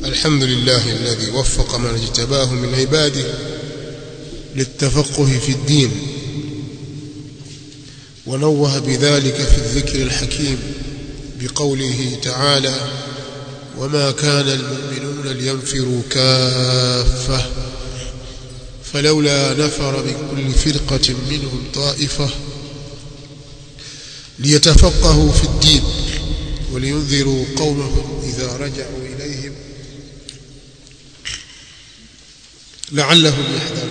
الحمد لله الذي وفق من اجتباه من عباده للتفقه في الدين ونوه بذلك في الذكر الحكيم بقوله تعالى وما كان المؤمنون لينفروا كافة فلولا نفر من كل فرقة منهم طائفة ليتفقهوا في الدين ولينذروا قومهم إذا رجعوا إليهم لعلهم يحذرون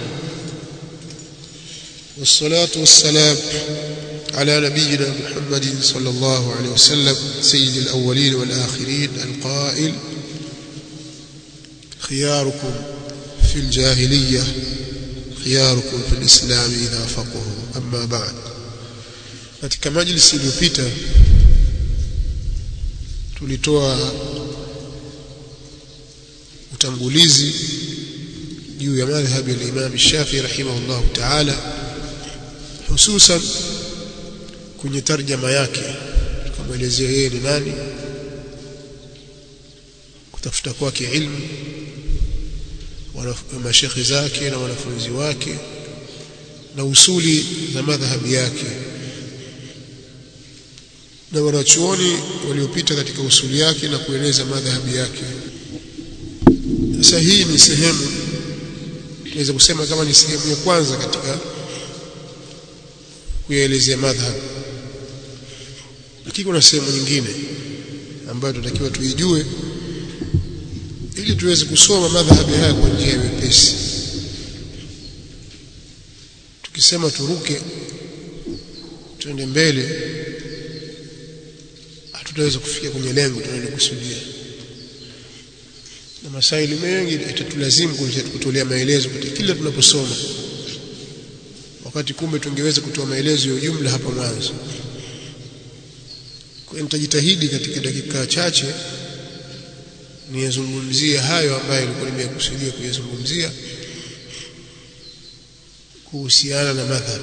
والصلاة والسلام على نبينا محمد صلى الله عليه وسلم سيد الأولين والآخرين القائل خياركم في الجاهلية خياركم في الإسلام إذا فقهوا أما بعد katika majlisi iliyopita tulitoa utangulizi juu ya madhhabi ya Imam Shafi rahimahullah ta'ala hususan kwenye tarjama yake tukamwelezea yeye ni nani kutafuta kwake ilmu mashekhi zake na wanafunzi wake na usuli za madhhabi yake na wanachuoni waliopita katika usuli yake na kueleza madhhabi yake sasa hii ni sehemu tunaweza kusema kama ni sehemu ya kwanza katika kuyaelezea madhhab lakini kuna sehemu nyingine ambayo tunatakiwa tuijue ili tuweze kusoma madhhabi haya kwa njia ya wepesi tukisema turuke tuende mbele hatutaweza kufikia kwenye lengo tunalokusudia na masaili mengi itatulazimu kutolea maelezo katika kila tunaposoma wakati kumbe tungeweza kutoa maelezo ya ujumla hapa mwanzo kwa nitajitahidi katika dakika chache niyazungumzie hayo ambayo nilikuwa nimekusudia kuyazungumzia kuhusiana na madhhab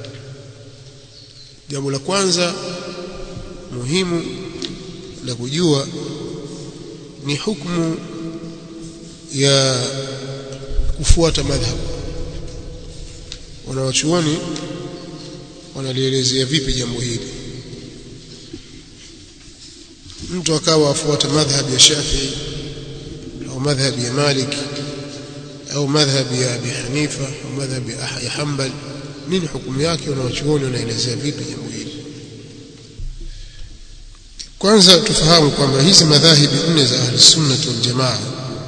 jambo la kwanza muhimu la kujua ni hukumu ya kufuata madhhab wanawachuoni wanalielezea vipi jambo hili mtu akawa afuata madhhab ya Shafi'i au madhhab ya Malik au madhhab ya Abi Hanifa au madhhab ya Hanbal nini hukumu yake wanawachuoni wanaelezea vipi jambo hili kwanza tufahamu kwamba hizi madhahibi nne za ahli sunna wal jamaa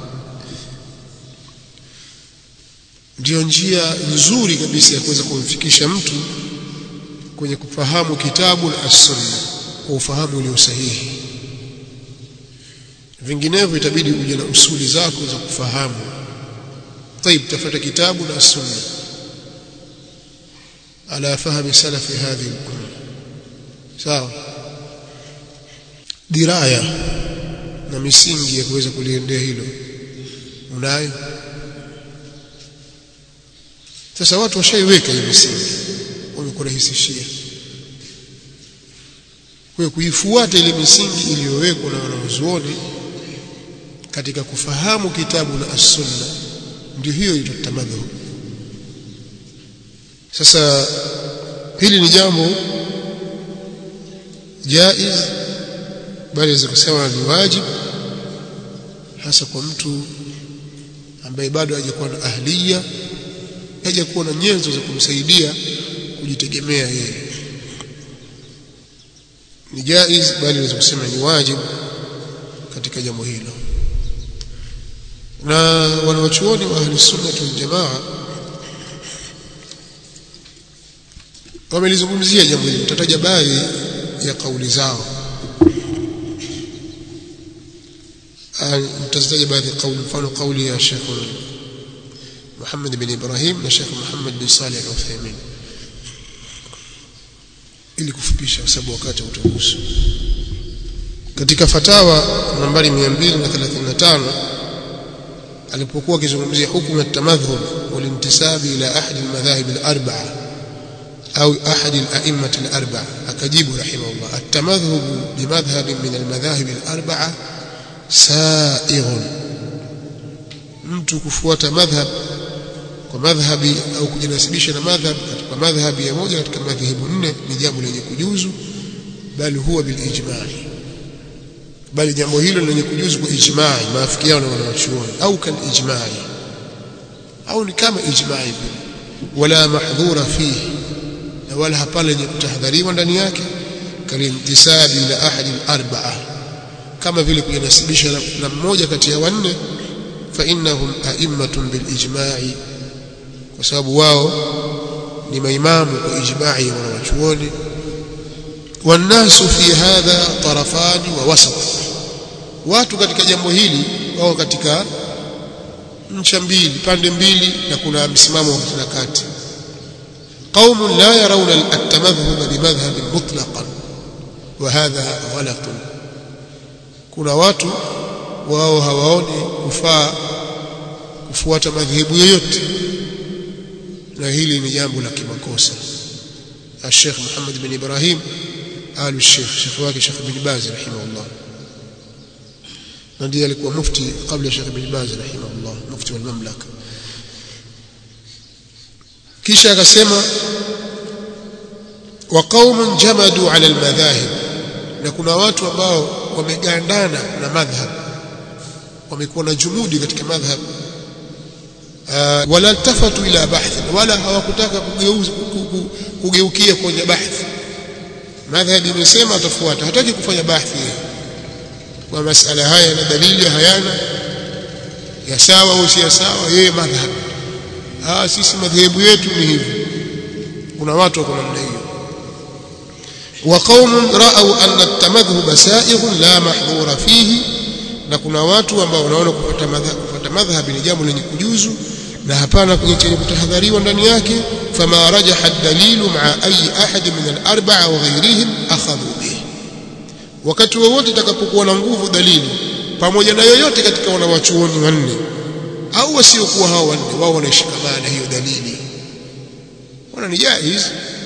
ndio njia nzuri kabisa ya kuweza kumfikisha mtu kwenye kufahamu kitabu na sunna kwa ufahamu ulio sahihi vinginevyo itabidi uje na usuli zako za kufahamu طيب tafuta kitabu na sunna ala fahmi salafi hadhihi al-umma sawa diraya na misingi ya kuweza kuliendea hilo unayo sasa watu washaiweka hii misingi wamekurahisishia kwa kuifuata ile misingi iliyowekwa na wanazuoni katika kufahamu kitabu na as-sunna ndio hiyo itamadhu sasa hili ni jambo jaiz bali za kusema ni wajib hasa kwa mtu ambaye bado hajakuwa na ahliya hajakuwa na nyenzo za kumsaidia kujitegemea yeye ni jaiz bali naweza kusema ni wajib katika jambo hilo na wanawachuoni wa ahli sunna wal jamaa wamelizungumzia jambo hili tutataja baadhi ya kauli zao mtazitaja baadhi ya kauli mfano kauli ya Sheikh Muhammad bin Ibrahim na Sheikh Muhammad bin Salih al-Uthaymeen ili kufupisha kwa sababu wakati utaruhusu katika fatawa nambari 235 alipokuwa akizungumzia hukumu ya tamadhhub walintisabi ila ahadi almadhahib al-arba'a au ahadi al-a'immat al-arba'a akajibu rahimahullah at-tamadhhub bimadhhab min al-madhahib al-arba'a sa'ighun mtu kufuata madhhab kwa madhhabi au kujinasibisha na madhhab katika madhhabi ya moja katika madhehebu nne ni jambo lenye kujuzu bali huwa bil ijma'i bali jambo hilo lenye kujuzu kwa ijma'i maafikiano na wanachuoni au kal ijma'i au ni kama ijma'i wala mahdhura fihi na wala hapana lenye kutahadhariwa ndani yake kalimtisabi ila ahadi al-arba'a kama vile kujinasibisha na mmoja kati ya wanne fa innahum a'immatun bil ijma'i kwa sababu wao ni maimamu kwa ijma'i wa wanachuoni والناس في هذا طرفان ووسط watu katika jambo hili wao katika ncha mbili pande mbili na kuna msimamo wa kati قوم لا يرون التمذهب بمذهب مطلقا وهذا غلط kuna watu wao hawaoni kufaa kufuata madhehebu yoyote na hili ni jambo la kimakosa الشيخ محمد بن إبراهيم آل الشيخ شيخ واكي شيخ بن باز رحمه الله ndiye alikuwa mufti kabla Sheikh bin Baz rahimahullah mufti wa mamlaka kisha akasema wa qaumun jamadu ala almadhahib na kuna watu ambao wamegandana na madhhab wamekuwa na jumudi katika madhhab wala tafatu ila bahth wala hawakutaka kugeuza kugeukia kwenye bahth madhhab imesema atafuata hataki kufanya bahthi kwa masala haya na dalili hayana ya sawa au si sawa yeye madhhab ah sisi madhehebu yetu ni hivi kuna watu wako namna hiyo wa qaumun ra'aw anna at-tamadhhub sa'ighun la mahdhura fihi na kuna watu ambao wanaona kupata madhhab kupata madhhab ni jambo lenye kujuzu na hapana kwenye chenye kutahadhariwa ndani yake fama rajaha ad-dalilu ma'a ayi ahad min al-arba'a wa ghayrihim akhadhu bihi wakati wowote itakapokuwa na nguvu dalili pamoja na yoyote katika wanawachuoni wanne au wasiokuwa hao wanne wao wanashikamana hiyo dalili wana ni jaiz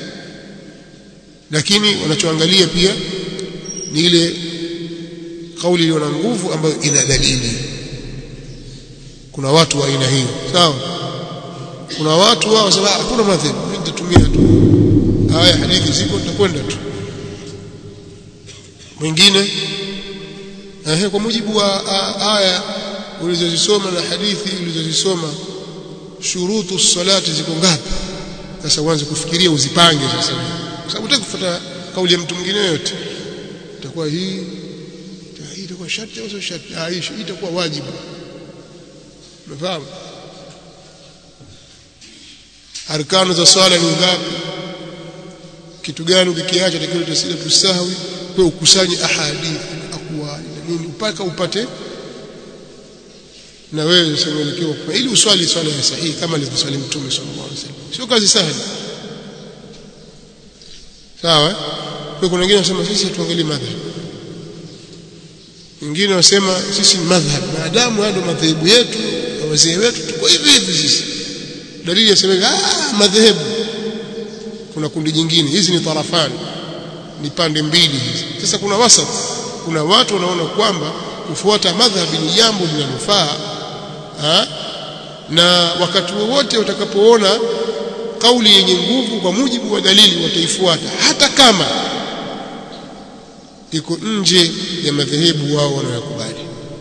lakini wanachoangalia pia ni ile kauli iliyo na nguvu ambayo ina dalili kuna watu wa aina hiyo sawa kuna watu wao wasema hakuna madhehebu mimi nitatumia tu haya hadithi ziko nitakwenda tu mwingine ehe kwa mujibu wa aya ulizozisoma na hadithi ulizozisoma shurutu salati ziko ngapi sasa uanze kufikiria uzipange sasa kwa sababu utaki kufuata kauli ya mtu mwingine yote itakuwa hii hii itakuwa sharti au sio sharti ah hii itakuwa wajibu umefahamu arkanu za swala ni ngapi kitu gani ukikiacha takiwa tasila tusahwi kwa ukusanye ahadithi akwali na nini mpaka upate na wewe usimwelekeo kwa ili uswali swala ya sahihi kama alivyoswali mtume sallallahu alaihi wasallam sio kazi sahali sawa kwa kuna wengine wanasema sisi tuangalie madhhab wengine wasema sisi ni madhhab maadamu haya ndio madhehebu yetu na wazee wetu tuko hivi hivi sisi dalili yasema ah madhehebu kuna kundi jingine hizi ni tarafani ni pande mbili hizi sasa kuna wasat kuna watu wanaona kwamba kufuata madhhabi ni jambo linalofaa na wakati wowote utakapoona kauli yenye nguvu kwa mujibu wa dalili wataifuata hata kama iko nje ya madhehebu wao wanayokubali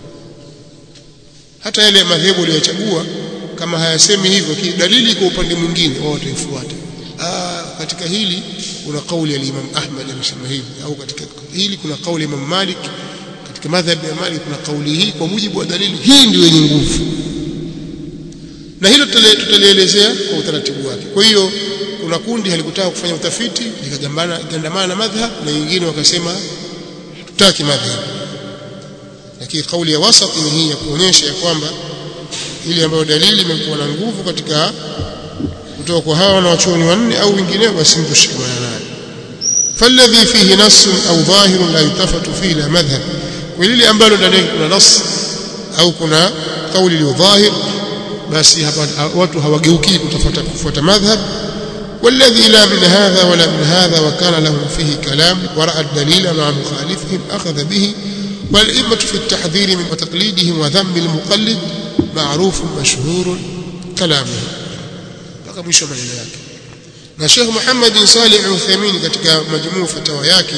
hata yale madhehebu waliochagua kama hayasemi hivyo dalili iko upande mwingine wao wataifuata katika hili kuna kauli ya Imam Ahmad amesema hivi au katika hili kuna kauli ya Imam Malik katika madhhabi ya Malik kuna kauli hii kwa mujibu wa dalili hii ndio yenye nguvu na hilo tutalielezea kwa utaratibu wake kwa hiyo kuna kundi halikutaka kufanya utafiti likagambana gandamana na madhhab na wengine wakasema tutaki madhhab lakini kauli ya wasat ni hii ya kuonyesha ya kwamba ile ambayo dalili imekuwa na nguvu katika kutoka kwa hawa wanawachuoni wanne au wengineo basi mtu shikamana nayo فالذي فيه نص أو ظاهر لا يلتفت فيه إلى مذهب وللي ambalo ndani yake kuna nas au kuna kauli iliyo dhahir basi hapa watu hawageuki kutafuta kufuata madhhab والذي لا من هذا ولا من هذا وكان لهم فيه كلام ورأى الدليل مع مخالفهم أخذ به والأئمة في التحذير من وتقليدهم وذم المقلد معروف مشهور كلامه mpaka mwisho maneno yake na Sheikh Muhammad Salih Al-Uthaymeen katika majmuu fatawa yake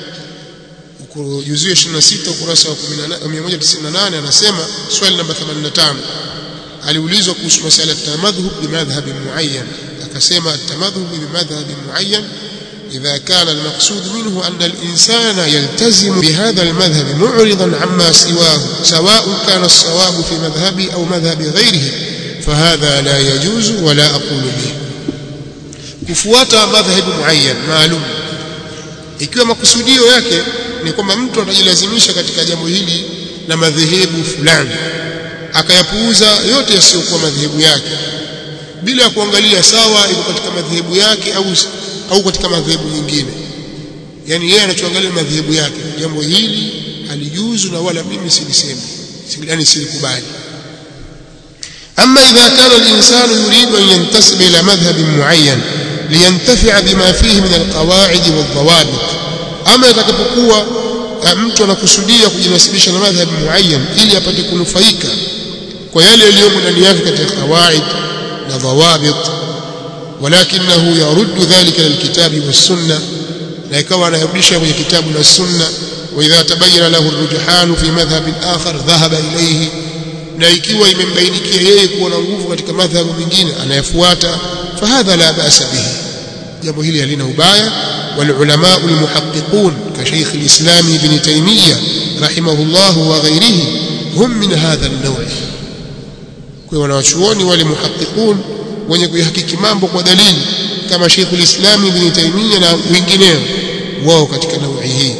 juzuu 26 ukurasa wa 198 anasema swali namba 85 aliulizwa kuhusu masala ya tamadhhub bimadhhab muayyan akasema tamadhhub bimadhhab muayyan إذا كان المقصود منه أن الإنسان يلتزم بهذا المذهب معرضا عما سواه سواء كان الصواب في مذهبه أو مذهب غيره فهذا لا يجوز ولا أقول به kufuata madhhabu muayyan maalum ikiwa makusudio yake ni kwamba mtu atajilazimisha katika jambo hili na madhehebu fulani akayapuuza yote yasiyokuwa madhehebu yake bila ya kuangalia sawa iko katika madhehebu yake au au katika madhehebu nyingine yani yeye anachoangalia madhehebu yake jambo hili halijuzu na wala mimi silisemi yani silikubali أما إذا كان الإنسان يريد أن ينتسب إلى مذهب معين لينتفع بما فيه من القواعد والضوابط أما يتكبقوا mtu anakusudia kujinasibisha na madhhabi muayyan ili apate kunufaika kwa yale yaliyomo ndani yake katika qawaid na dhawabit walakinahu yaruddu dhalika lilkitabi wassunna na ikawa anarudisha kwenye kitabu na sunna wa idha tabayyana lahu arrujhan fi madhhabin akhar dhahaba ilayhi na ikiwa imembainikia yeye kuwa na nguvu katika madhhabu mengine anayefuata fahadha la ba'sa bihi jambo hili halina ubaya والعلماء المحققون كشيخ الإسلام ابن تيمية رحمه الله وغيره هم من هذا النوع kwa wanawachuoni wale muhaqiqun wenye kuihakiki mambo kwa dalili kama Sheikh al-Islam Ibn Taymiyyah na wengineo wao katika naui hii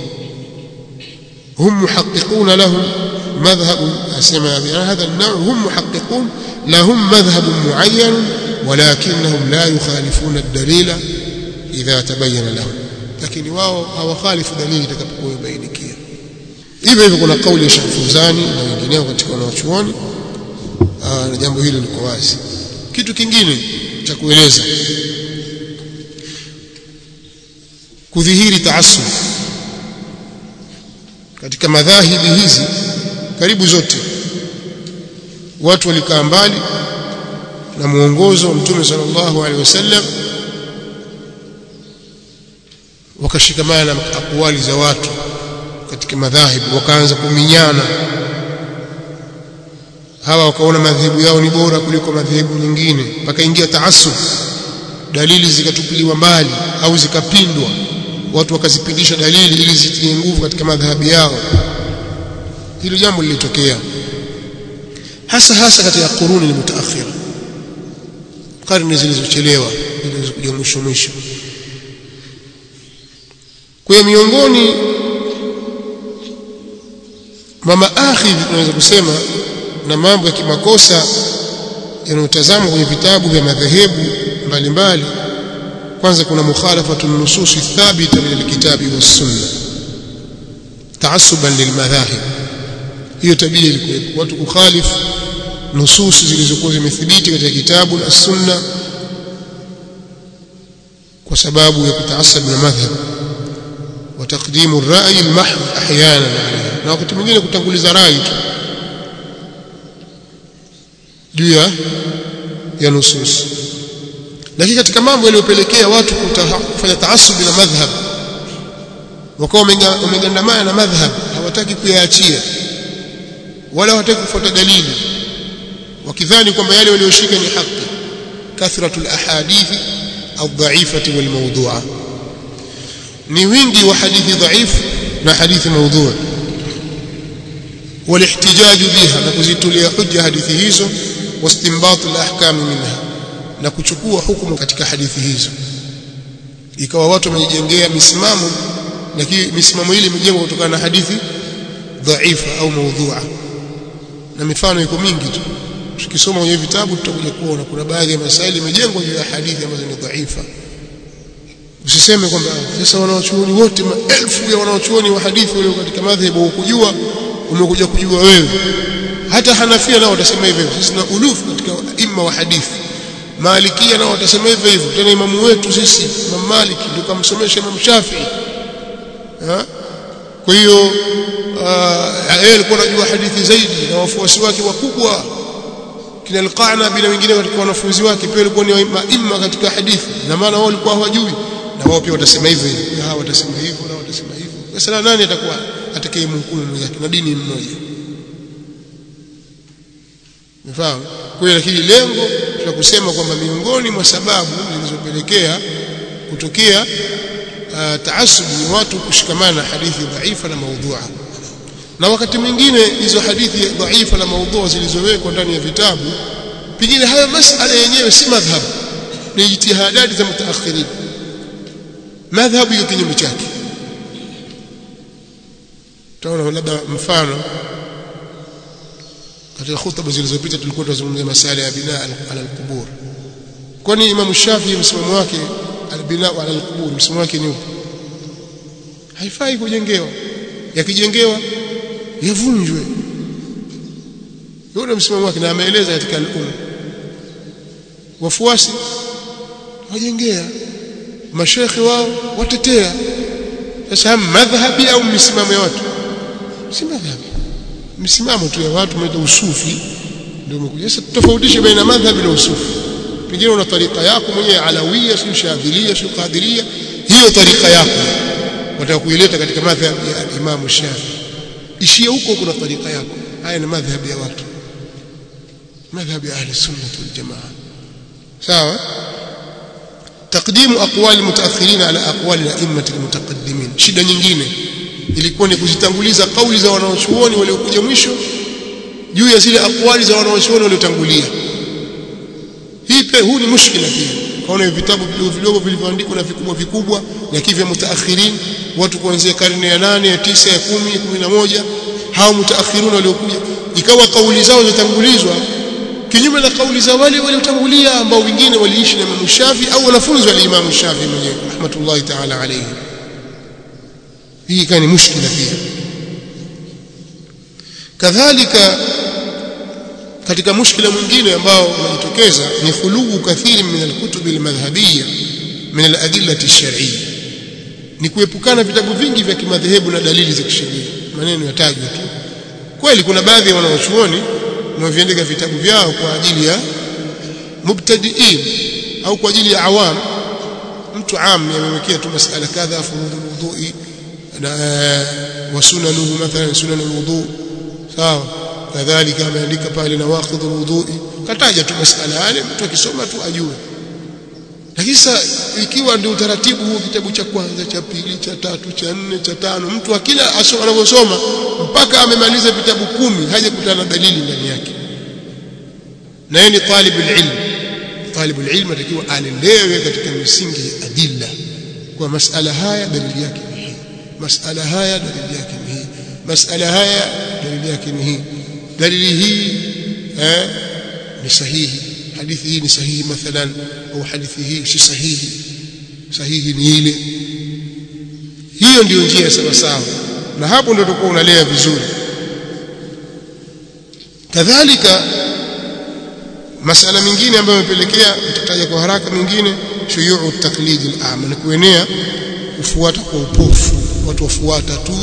hum muhaqiquna lahum madhhab asema hadha an-naw' hum muhaqiqun lahum madhhab muayyan walakinnahum la yukhalifuna ad-dalila idha tabayyana lahum lakini wao hawakhalifu dalili itakapokuwa ibainikia hivyo hivyo kuna kauli ya Sheikh Fuzani na wengineo katika wanawachuoni na jambo hili liko wazi kitu kingine cha kueleza kudhihiri taasub katika madhahibi hizi karibu zote watu walikaa mbali na muongozo wa mtume sallallahu alaihi wasallam wakashikamana na akwali za watu katika madhahibu wakaanza kuminyana hawa wakaona madhehebu yao ni bora kuliko madhehebu nyingine pakaingia taasub dalili zikatupiliwa mbali au zikapindwa watu wakazipindisha dalili ili zitie nguvu katika madhhabu yao hilo jambo lilitokea hasa hasa katika kuruni mutaakhira karne zilizochelewa zilizokuja mwisho mwisho kwa miongoni mama akhidhi tunaweza kusema na mambo ya kimakosa yanayotazamwa kwenye vitabu vya madhehebu mbalimbali kwanza kuna mukhalafatu nususi thabita min alkitabi wassunna taassuban lilmadhahib hiyo tabia ilikuwepo watu kukhalifu nususi zilizokuwa zimethibiti katika kitabu na sunna kwa sababu ya kutaasab na madhhab وتقديم الرأي المحض أحيانا عليه na wakati mwingine kutanguliza rai tu juu ya ya nusus lakini katika mambo yaliyopelekea watu kufanya taasubi na madhhab wakawa wamegandamana na madhhab hawataki kuyaachia wala hawataki kufuata dalili wakidhani kwamba yale walioshika ni haki kathratul ahadithi aldhaifati walmawdhu'a ni wingi wa hadithi dhaifu na hadithi maudhu والاحتجاج بها na kuzitulia hujja hadithi hizo wastinbat alahkam minha na kuchukua hukumu katika hadithi hizo ikawa watu wamejengea misimamo lakini misimamo ile imejengwa kutokana na hadithi dhaifa au maudhu'a na mifano iko mingi tu tukisoma kwenye vitabu tutakuja kuona kuna baadhi ya masaili imejengwa juu ya hadithi ambazo ni dhaifa usiseme kwamba sasa wanawachuoni wote maelfu ya wanawachuoni wa hadithi walio katika madhhabu hukujua umekuja kujua wewe hata Hanafia nao watasema hivyo sisi na ulufu katika imma wa hadithi Malikia nao watasema hivyo hivyo tena imamu wetu sisi Imam Malik ndio kamsomesha Imam Shafi'i kwa hiyo yeye alikuwa anajua hadithi zaidi na wafuasi wake wakubwa kina al-Qanabi na wengine katika wanafunzi wake pia walikuwa ni maima katika hadithi na maana wao walikuwa hawajui na wao pia watasema hivyo hivyo hawa watasema hivyo na watasema hivyo sasa nani atakuwa atakayemhukumu mwenzake na dini mmoja Umefahamu? Kwa hiyo lakini lengo la kusema kwamba miongoni mwa sababu zilizopelekea kutokea uh, taasub ni watu kushikamana na hadithi dhaifa na maudhua. Na wakati mwingine hizo hadithi dhaifa na maudhua zilizowekwa ndani ya vitabu pengine hayo masala yenyewe si madhhab ni jitihadati za mutaakhirin. Madhhabu iko kinyume chake. Tunaona labda mfano katika khutba zilizopita tulikuwa tunazungumzia masala ya binaa ala alqubur kwani Imam Shafi msimamo wake albinaa ala alqubur msimamo wake ni upi haifai kujengewa yakijengewa yavunjwe yule msimamo wake na ameeleza katika al-um wafuasi wajengea mashekhi wao watetea sasa madhhabi au misimamo ya watu si madhhabi msimamo tu ya watu mnaita usufi ndio umekuja sasa tofautishe baina madhhabi na usufi pengine una tarika yako mwenyewe alawia si shadhilia si qadiria hiyo tarika yako wataka kuileta katika madhhabi ya Imam Shafi ishia huko kuna tarika yako haya ni madhhabi ya watu madhhabi ya ahli sunna wal jamaa sawa تقديم أقوال المتأخرين على أقوال الأئمة المتقدمين shida nyingine ilikuwa ni kuzitanguliza kauli za wanaochuoni waliokuja mwisho juu ya zile akwali za wanaochuoni waliotangulia hii pia huu ni mushkila pia kaona vitabu vidogo vidogo vilivyoandikwa na vikubwa vikubwa lakini vya mutaakhirin watu kuanzia karne ya nane ya tisa ya kumi ya kumi na moja hao mutaakhirun waliokuja ikawa kauli zao zitangulizwa kinyume na kauli za wale waliotangulia ambao wengine waliishi na Imam Shafi au wanafunzi wa Imam Shafi mwenyewe rahmatullahi ta'ala alayhi hii ikawa ni mushkila pia kadhalika katika mushkila mwingine ambao unajitokeza ni khuluu kathiri min alkutub almadhhabiyya min aladillati alshar'iyya ni kuepukana vitabu vingi vya kimadhehebu na dalili za kisheria maneno yatajwa tu kweli kuna baadhi ya wanawachuoni wanaoviandika vitabu vyao kwa ajili ya mubtadiin au kwa ajili ya awam mtu am amewekea tu masala kadha furudhu wudhui na wa sunanuhu mathalan sunan alwudu sawa kadhalika ameandika pale nawaqidh alwudu kataja tu masala yale mtu akisoma tu ajue lakini sasa ikiwa ndio utaratibu huu kitabu cha kwanza cha pili cha tatu cha nne cha tano mtu akila anavyosoma mpaka amemaliza vitabu kumi hajakutana na dalili ndani yake na yeye ni talibul ilm talibul ilm atakiwa alelewe katika misingi ya adilla kwa masala haya dalili yake ni hii masala haya dalili yake ni hii masala haya dalili yake ni hii dalili hii eh ni sahihi hadithi hii ni sahihi mathalan au hadithi hii si sahihi sahihi ni ile hiyo ndiyo njia sawa sawa na hapo ndio utakuwa unalea vizuri kadhalika masala mengine ambayo yamepelekea tutataja kwa haraka mengine shuyuu taklid al-a'ma ni kuenea kufuata kwa upofu watu wafuata tu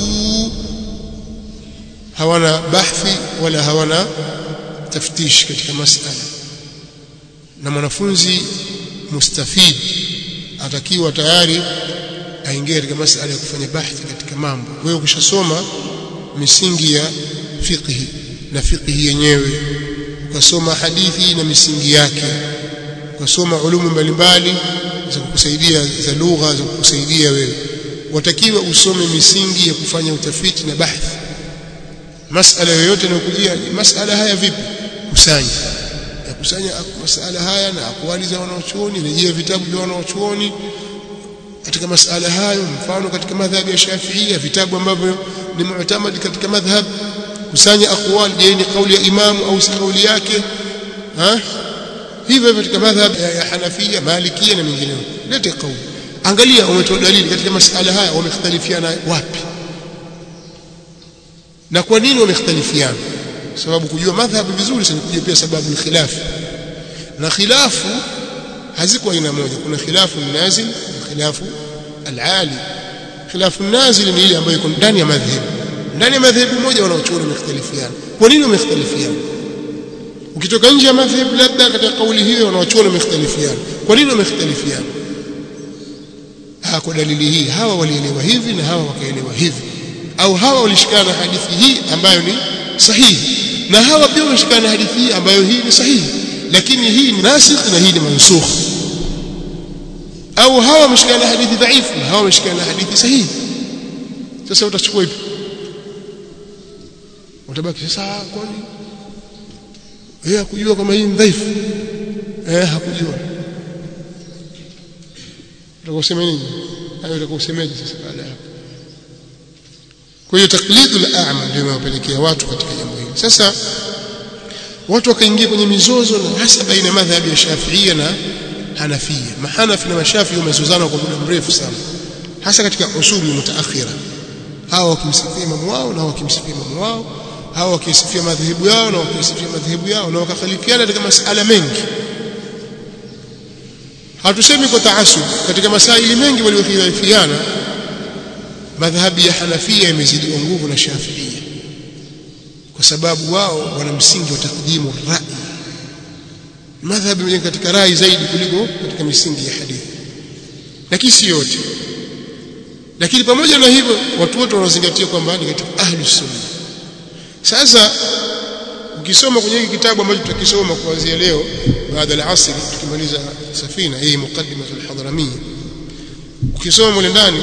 hawana bahthi wala hawana taftish katika masala na mwanafunzi mustafid atakiwa tayari aingie katika masala ya kufanya bahthi katika mambo wewe ukishasoma misingi ya fiqhi na fiqhi yenyewe ukasoma hadithi na misingi yake ukasoma ulumu mbalimbali za kukusaidia za lugha za kukusaidia wewe watakiwa usome misingi ya kufanya utafiti na bahthi masala yoyote inayokujia masala haya vipi kusanya ya kusanya masala haya na akwali za wanaochuoni rejea vitabu vya wanaochuoni katika masala hayo mfano katika madhhabi ya Shafiia vitabu ambavyo ni mu'tamad katika madhhab kusanya aqwal je ni kauli ya imamu au si kauli yake ha hivyo katika madhhab ya Hanafia Malikia na mengineo lete kauli angalia umetoa dalili katika masala haya wamekhtalifiana wapi na kwa nini wamekhtalifiana sababu kujua madhhabu vizuri sana kujua pia sababu ni khilafu na khilafu haziko aina moja kuna khilafu nazil na khilafu al-ali khilafu nazil ni ile ambayo iko ndani ya madhhabu ndani ya madhhabu moja wanaochuoni wamekhtalifiana kwa nini wamekhtalifiana ukitoka nje ya madhhabu labda katika kauli hiyo wanawachuoni wamekhtalifiana kwa nini wamekhtalifiana ha kwa dalili hii hawa walielewa hivi na hawa wakaelewa hivi au hawa walishikana na hadithi hii ambayo ni sahihi na hawa pia walishikana na hadithi hii ambayo hii ni sahihi lakini hii ni nasikh na hii ni mansukh au hawa wameshikana na hadithi dhaifu na hawa wameshikana na hadithi sahihi sasa utachukua ipi utabaki sasa kwani yeye hakujua kama hii ni dhaifu eh hakujua utakusema nini hayo utakusemeje sasa baada hapo kwa hiyo taklidul a'ma ndio inawapelekea watu katika jambo hili sasa watu wakaingia kwenye mizozo na hasa baina ya madhhabi ya Shafi'ia na Hanafia mahanafi na mashafi wamezozana kwa muda mrefu sana hasa katika usuli mutaakhira hawa wakimsifia imamu wao na wakimsifia imamu wao hawa wakisifia madhehebu yao na wakisifia madhehebu yao na wakakhalifiana katika masala mengi hatusemi kwa taasub katika masaili mengi waliokhilifiana madhhabi ya Hanafia imezidiwa nguvu na Shafiia kwa sababu wao wana msingi wa takdimu rai madhhabi katika rai zaidi kuliko katika misingi ya hadithi lakini si yote lakini pamoja na hivyo watu wote wanazingatia kwamba ni katika ahlus sunna sasa ukisoma kwenye hiki kitabu ambacho tutakisoma kuanzia leo baada ya asri tukimaliza safina hii muqaddimah al-hadramiyya ukisoma mule ndani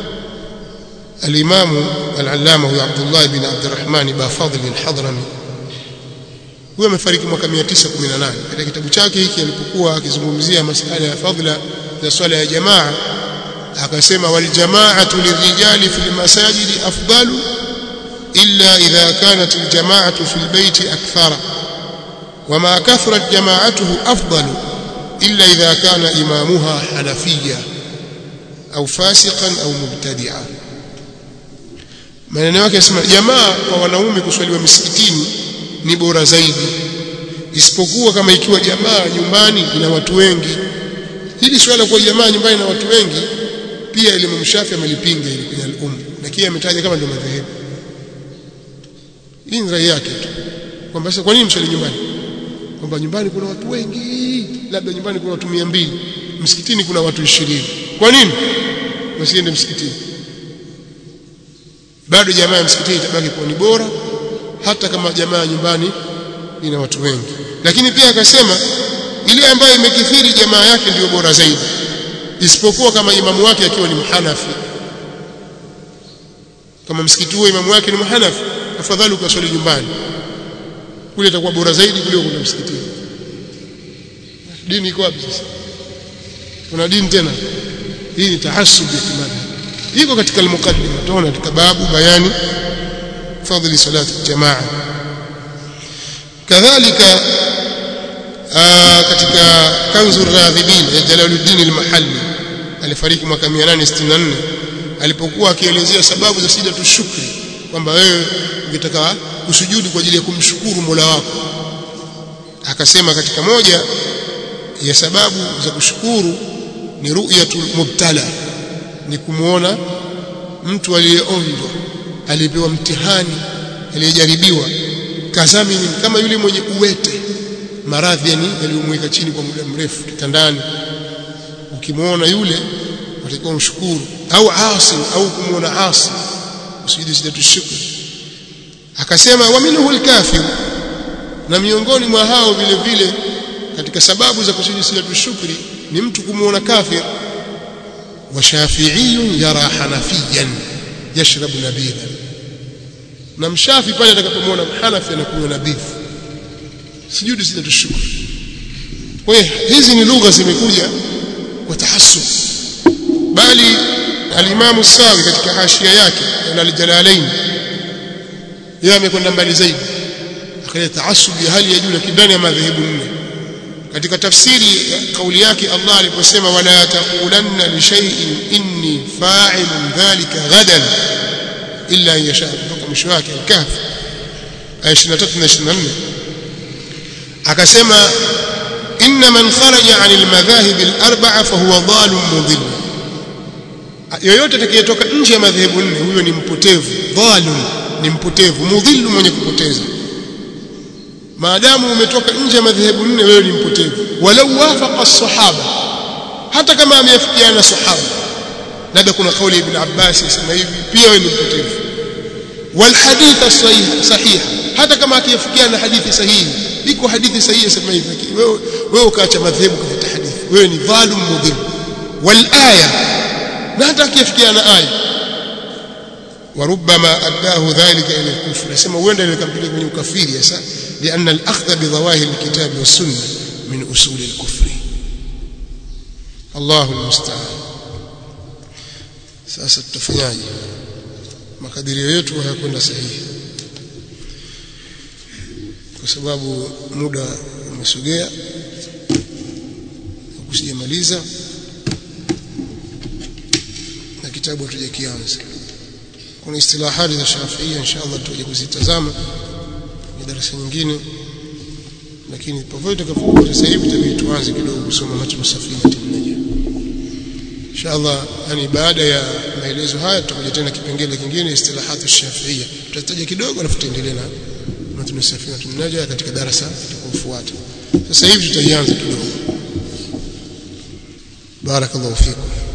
الإمام العلامة هو عبد الله بن عبد الرحمن بافضل الحضرمي huyo amefariki mwaka 918 katika kitabu chake hiki alipokuwa akizungumzia masuala ya fadhila za swala ya jamaa akasema wal jamaa'atu lirijali fil masajidi afdalu illa idha kanat al jamaa'atu fil bayti akthara wama kathrat jama'atuhu afdalu illa idha kana imamuha hanafiyya au fasiqan au mubtadi'a maneno yake yasema jamaa kwa wanaume kuswaliwa misikitini ni bora zaidi isipokuwa kama ikiwa jamaa nyumbani ina watu wengi hili swala kwa jamaa nyumbani na watu wengi pia elimu mshafi amelipinga ili kwenye al-um lakini ametaja kama ndio madhehebu hii ni rai yake tu kwamba sasa kwa nini mswali nyumbani kwamba nyumbani kuna watu wengi labda nyumbani kuna watu 200 msikitini kuna watu 20 kwa nini wasiende msikitini bado jamaa ya msikitini itabaki kuwa ni bora hata kama jamaa nyumbani ina watu wengi lakini pia akasema ile ambayo imekithiri jamaa yake ndiyo bora zaidi isipokuwa kama imamu wake akiwa ni mhanafi kama msikiti huo imamu wake ni mhanafi afadhali ukaswali nyumbani kule itakuwa bora zaidi kuliko kwenda msikitini dini iko wapi sasa kuna dini tena hii ni tahassub ya kimadhhabi iko katika al-muqaddima tunaona katika babu bayani fadhili salati jamaa kadhalika katika kanzu radhibin ya Jalaluddin al-Mahalli alifariki mwaka 864 alipokuwa akielezea sababu za sijatu shukri kwamba wewe ungetaka kusujudu kwa ajili ya kumshukuru Mola wako akasema katika moja ya sababu za kushukuru ni ru'yatul mubtala ni kumuona mtu aliyeonjwa aliyepewa mtihani aliyejaribiwa kazamini kama yule mwenye uwete maradhi yani yaliyomweka chini kwa muda mrefu kitandani ukimwona yule utakiwa mshukuru au asi au kumuona asi usijidi sijatu shukr akasema wa minhu alkafir na miongoni mwa hao vile vile katika sababu za kusujudi sijatu shukri ni mtu kumuona kafir وشافعي يرى حنفيا يشرب نبيذا na mshafi pale atakapomwona mhanafi anakunywa nabidhi sijudi sitatushukuru kwa hiyo hizi ni lugha zimekuja kwa tahassub bali alimamu sawi katika hashia yake na aljalalain yeye amekwenda mbali zaidi akaleta tahassub ya hali ya juu lakini ndani ya madhehebu nne katika tafsiri kauli yake Allah aliposema wala taqulanna li shay'in inni fa'ilun dhalika ghadan illa an yasha kutoka mwisho wake al-kahf aya 23 na 24 akasema inna man kharaja 'anil madhahib al-arba'a fa huwa dhalun mudhill yoyote atakayetoka nje ya madhehebu nne huyo ni mpotevu dhalun ni mpotevu mudhillu mwenye kupoteza maadamu umetoka nje ya madhehebu nne wewe ni mpotevu walau wafaqa as-sahaba hata kama ameafikiana sahaba labda kuna kauli ibn Abbas isema hivi pia wewe ni mpotevu wal hadith as-sahih sahiha hata kama akiafikiana hadithi sahihi iko hadithi sahihi isema hivi lakini wewe wewe ukaacha madhehebu kwa hadithi wewe ni dhalim mudhim wal aya na hata akiafikiana aya وربما أداه ذلك إلى الكفر يسمى وين اللي كان بيقول من كفير يسا لأن الأخذ بظواهر الكتاب والسنة من أصول الكفر الله المستعان sasa tutafanyaje makadirio yetu hayakwenda sahihi kwa sababu muda umesogea kusijamaliza na kitabu hatujakianza kuna istilahati za Shafiia inshallah tutaje kuzitazama ni darasa nyingine lakini popote tutakapokuwa sasa hivi tutabidi tuanze kidogo kusoma matnu safina tunaje inshallah yani baada ya maelezo haya tutakuja tena kipengele kingine istilahatu Shafiia tutataja kidogo alafu tutaendelea na matnu safina tunaje katika darasa litakayofuata sasa hivi tutaianza kidogo barakallahu fikum